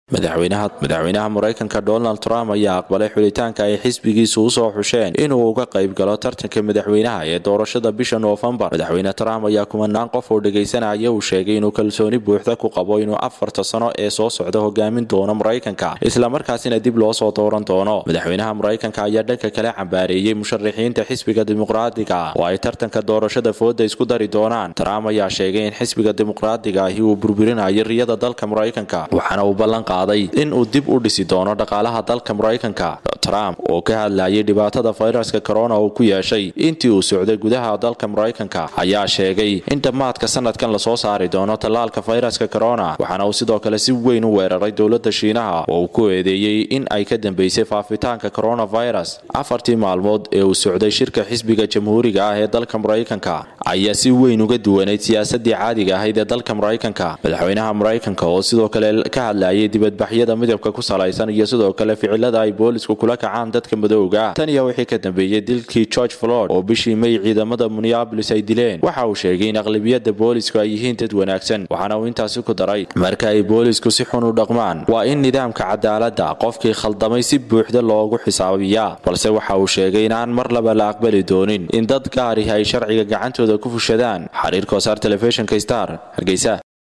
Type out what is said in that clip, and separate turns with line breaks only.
madaxweynaha madaxweynaha maraykanka donald trump ayaa aqbalay xulitaanka ay xisbigiisu usoo xusheen inuu uga qayb galo tartanka madaxweynaha ee doorashada bisha noofembar madaxweyne trump ayaa kumanaan qof oo dhegaysanaya uu sheegay inuu kalsooni buuxda ku qabo inuu afarta sano ee soo socda hogaamin doono maraykanka islamarkaasina dib loo soo dooran doono madaxweynaha maraykanka ayaa dhanka kale cambaareeyey musharaxiinta xisbiga dimuqraadiga oo ay tartanka doorashada fooda isku dari doonaan trump ayaa sheegay in xisbiga dimuqraadiga ahi uu burburinayo riyada dalka maraykanka waxaana uu ballan in uu dib u dhisi doono dhaqaalaha dalka maraykanka trump oo ka hadlayay dhibaatada fayraska corona uu ku yeeshay intii uu socday gudaha dalka maraykanka ayaa sheegay in dhammaadka sanadkan lasoo saari doono tallaalka fayraska corona waxaana uu sidoo kale si weyn u weeraray dowladda shiinaha oo uu ku eedeeyey in ay ka dambeysay faafitaanka coronavirus afartii maalmood ee uu socday shirka xisbiga jamhuuriga ah ee dalka maraykanka ayaa si weyn uga duwanayd siyaasadii caadiga ahayd ee dalka maraykanka madaxweynaha maraykanka oo sidoo kale ka hadlayay dibadbaxyada midabka ku salaysan iyo sidoo kale ficilada ay boolisku kula kacaan dadka madowga tan iyo wixii ka dambeeyey dilkii george flord oo bishii may ciidamada minneabolis ay dileen waxa uu sheegay in aqlabiyada boolisku ay yihiin dad wanaagsan waxaana uu intaasi ku daray marka ay boolisku si xun u dhaqmaan waa in nidaamka cadaaladda qofkii khaldamay si buuxda loogu xisaabiyaa balse waxa uu sheegay inaan mar laba la aqbali doonin in dad gaarihi ay sharciga gacantooda ku fushadaan xariir kosaar telefishinka star hargeysa